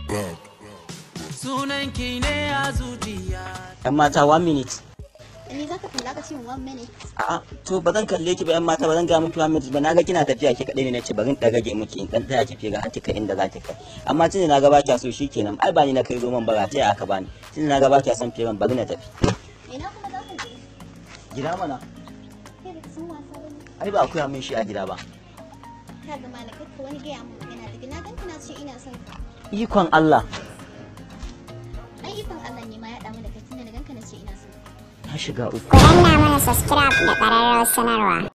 sunan ki ne a zuciya yan mata one minute ni za ka kalla ka ce min one minute a'a to ba zan kalle ki ba yan mata ba zan ga miki one minute ba na ga kina tafiya ki kadai ne nace bari in dagage miki in dan taya ki figa har kika inda za ki kai amma tunda na ga ba kya so shikenan ai ba ni na kai roman bara ta aka bani tunda na ga ba kya son firan bari na tafi ina kuma za ka je gida mana kai da sun wasa ba ne ai ba a koya min shi a gida ba ka ga malakai ka wani gaya mun magana daga na ganka na ce ina son ka ikon Allah ai ikon Allah ne ma ya damu da kai tunda na ganka na ce ina son ka na shiga uku Ku danna mana subscribe da ƙararrawar sanarwa